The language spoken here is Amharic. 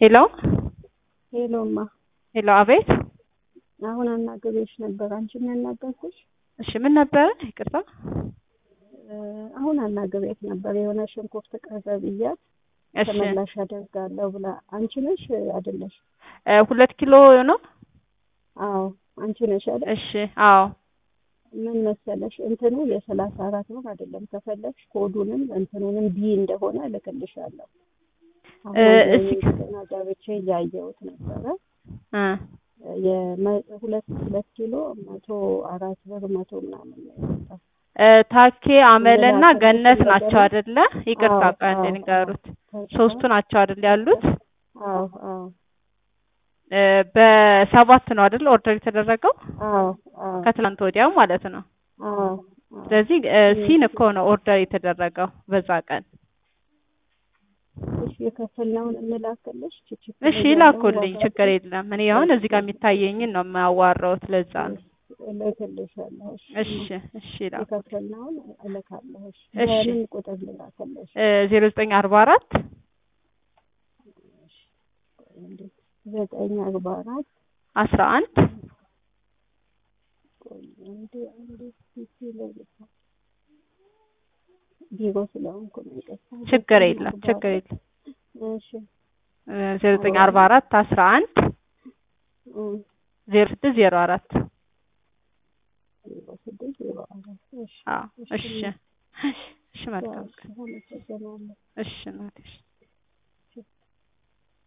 ሄሎ ሄሎማ ሄሎ፣ አቤት። አሁን አናግሬሽ ነበር። አንቺን ያናገርኩሽ? እሺ፣ ምን ነበረ? ይቅርታ። አሁን አናግሬት ነበር። የሆነ ሽንኩርት ቀረ ብያት እሺ፣ ተመላሽ አደርጋለሁ ብላ። አንቺ ነሽ አይደለሽ? እ ሁለት ኪሎ ነው። አዎ አንቺ ነሽ አይደል? እሺ፣ አዎ። ምን መሰለሽ እንትኑ የሰላሳ አራት ብር አይደለም። ከፈለግሽ ኮዱንም እንትኑንም ቢ እንደሆነ እልክልሻለሁ። አሁን እስኪ- ገና ገብቼ እያየሁት ነበረ። እ የመ- ሁለት ሁለት ኪሎ መቶ አራት ብር መቶ ምናምን ነው የወጣው። እ ታኬ አመለና ሌላ ገነት ተጨማሪ ናቸው አይደለ? ይቅርታ አዎ፣ ቀን አዎ፣ ንገሩት። አዎ። ሶስቱ ናቸው አይደል ያሉት? አዎ አዎ እ በሰባት ነው አይደል ኦርደር የተደረገው አዎ አዎ ከትላንት ወዲያው ማለት ነው። አዎ አዎ። ስለዚህ እ ሲን እኮ ነው ኦርደር የተደረገው በዛ ቀን። እሺ የከፈልነውን እንላክልሽ። ችችክ እሺ ይላኩልኝ፣ ችግር የለም። እኔ አሁን እዚህ ጋር የሚታየኝን ነው የማዋራውት፣ ለዛ ነው። እልክልሻለሁ። እሺ እሺ ይላኩ። የከፈልነውን እልካለሁ። እሺ እሺ። በምን ቁጥር ልላክልሽ? ዜሮ ዘጠኝ አርባ አራት ዘጠኝ አርባ አራት አስራ አንድ ቆይ አንዴ አንዴ ፊት ላይ ቢሮ ስለሆንኩ ነው ይቅርታ። ችግር ዘጠኝ የለም አርባ ችግር አራት የለም። እሺ ዜሮ ዘጠኝ አርባ አራት አስራ አንድ እም፣ ዜሮ ስድስት ዜሮ አራት ዜሮ ስድስት ዜሮ አራት እሺ አዎ እሺ እሺ መልካም እሺ አመሰግናለሁ። እሺ እናቴ እሺ